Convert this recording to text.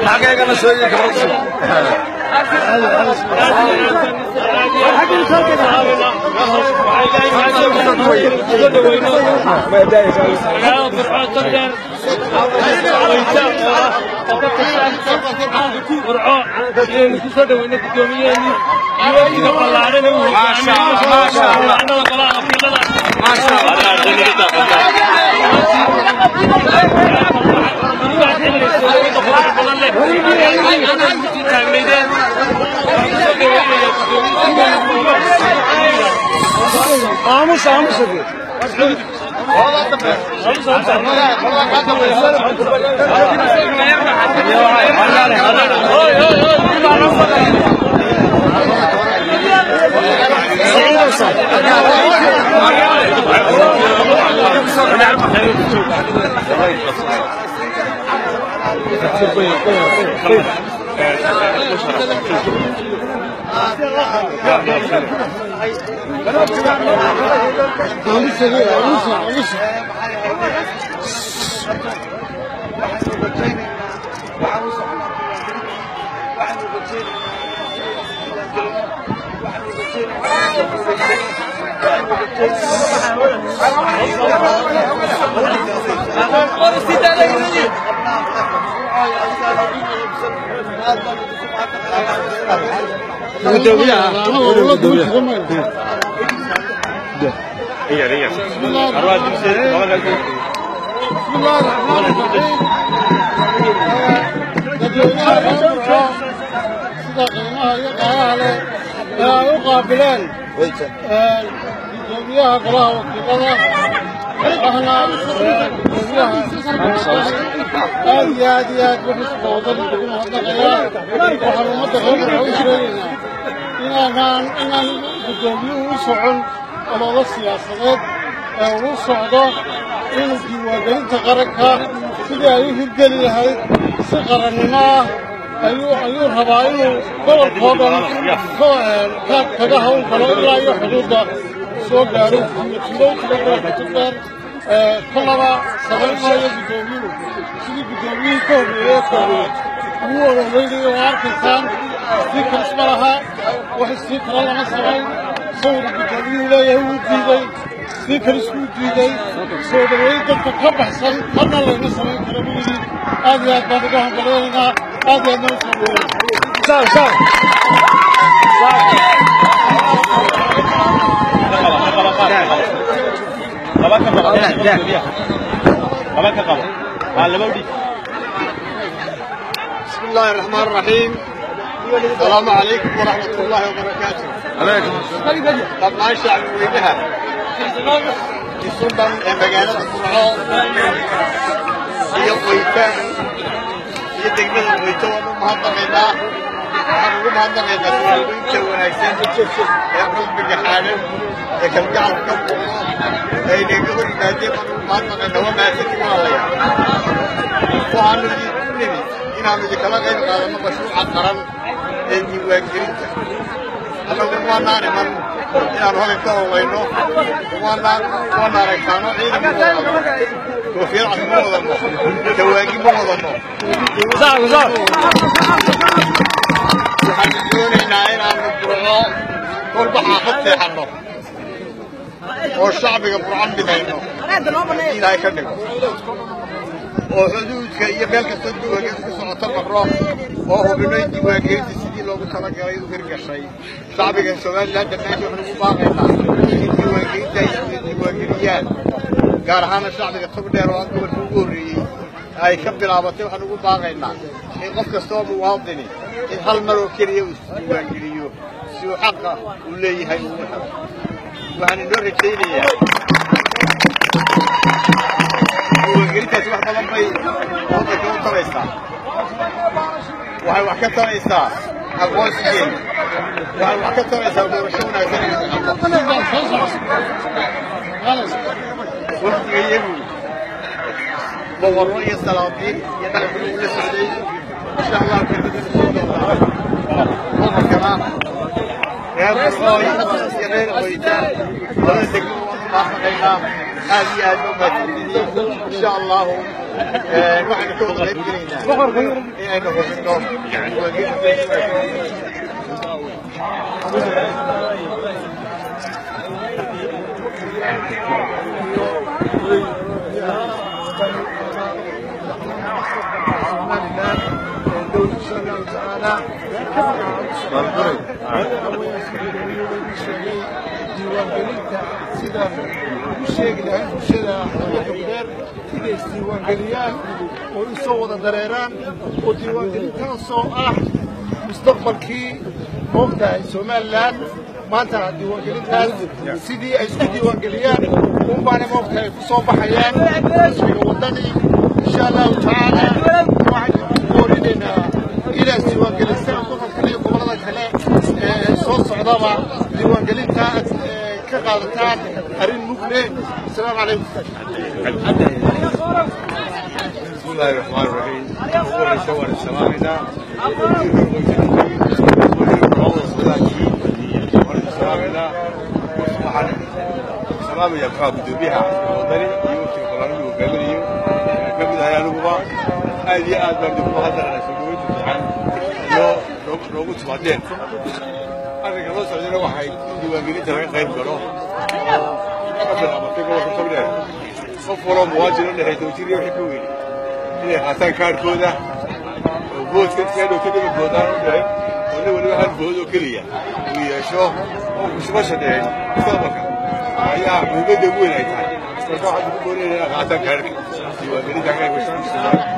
xageegana soo yii gabadha aamus aamus sida qiimaha iyo qaalaha leh ee ay u qaabileen gudoomiyaha golaha wakiilada ahna gudoomiyaha aad iyo aad iyo aad wuxuu wadada ugu mahadnaqayaa waxaan ummadda reer u sheegaynaa inaanaan inaan gudoomiyuhu u socon ololo siyaasadeed ee uu socdo inuu diiwaangelinta qaranka sidii ay u hirgeli lahayd si qarannimo ah ayuu ayuu rabaa inuu gobolkoo dhan ka kaga hawl galo ilaa iyo xuduudda soo gaaro tuulooyinka gobolka tugdheer kolaba samayn maayo guddoomiyuhu sidii guddoomiyihii ka horreeyey ka horreeyey ugu ololeynaya oo arkaysaan stiikars ma laha wax stiikara lama samayn sawir guddoomiyuhu leeyahay wuu diiday stiikars wuu diiday soo dhaweyn dadka ka baxsan marna layma samayn karo buu yidhi aad iyo aad baan uga hambaleynaynaa aad iyo aad noo soo dhaweyn بسم الله الرحمن الرحيم السلام عليكم ورحمة الله وبركاته طبعا شعب وينها في سلطان مجالات القرعة هي قويتة هي دقمة قويتة وانا مهضمينا waxaan ugu mahadnaqaynaa suuliinta wanaagsan ee xusbiga xaalan ee kalgacalka ka muuqda ay naga hor yimaadeen baan ugu mahadnaqaynaa waa mahadsanti walaalayaal waxaanu idinku nimid inaanu idinkala qayb qaadanno mashruuca qaran ee diiwaangelinta annagu waanaan iman inaanu halkan ka howlayno waanaan waana aragtaano ciidan ma wadano koofiyad cad ma wadano dawaagi ma wadano waxaanu doonaynaa inaanu burco kolba xaafad seexanno oo shacbiga burco midayno ilaahay ka dhigo oo xuduudka iyo meel kastoo diiwaangelinta ku socoto marro oo hubino in diiwaangelinta sidii loogu talagalay u hirgashay shacbigan somalilan dhammaantii waxaan ugu baaqaynaa in diiwaangelinta ay diiwaangeliyaan gaar ahaana shacbiga tog dheer oo gobolka ugu horreeyey ay ka bilaabatay waxaan ugu baaqaynaa in qof kastoo muwaadini in hal mar oo keliya uu isdiiwaangeliyo si uu xaqa uu leeyahay uu helo waxaan inoo rajaynayaa diiwaangelintaasi wax badan bay waddanka u taraysaa waxay wax ka taraysaa aqoonsigeena waxay wax ka taraysaa doorasho wanaagsan waqtiga iyagu boqorro iyo salaadiin iyo madaxweyne uu la socday insha allah kelmadana soo doontaa boqorkana reer barooy iyo reer qoyta labada degmo mahadnaqaynaa aad iyo aad baa mahadsantihiin insha allahu waxaynu ka wada qayb gelaynaa inaynu hubinno diiwaangelinta sidaan ugu sheegi lahayn bulshada xaafadda gudeer inay isdiiwaangeliyaan oo isoo wada dareeraan oo diiwaangelintaasoo ah mustaqbalkii moogtahay somalilan maanta diiwaangelintaas sidii ay isku diiwaangeliyaan unbaana moogtahay ku soo baxayaan ismiga waddani insha allahu tacaala waxaynu ku boorinaynaa inaad isdiiwaangelisaan gobolka iyo gobollada kale ee soo socdaba diiwaangelinta aad ka qaadataan arrin mug leh asalaamu calaykum بسم الله الرحمن الرحيم أول شوار السلامنا سلام يا فاض بها ودري يوتي قرآن وقبلي قبل هيا لغوا أي آد برد هذا أنا سويت عن لو لو لو قلت بعدين أنا كمان سألنا واحد يواجهني ترى غير كلام أنا بقول لك أنا qof waloo muwaajin u dhahay dowjiriyo wixii ka weyni inay qaataan kaarkooda oo boodka iskaadhow ka dhiba boodaan u dhahay oo nin waliba hal bood oo keliya uu yeesho oo kushubasha dheheen mustaqbalka ayaa muhiimadda ugu weyn ay tahay marka waxaan ku boonayna inay qaataan kaarka diiwaangelinta kaarka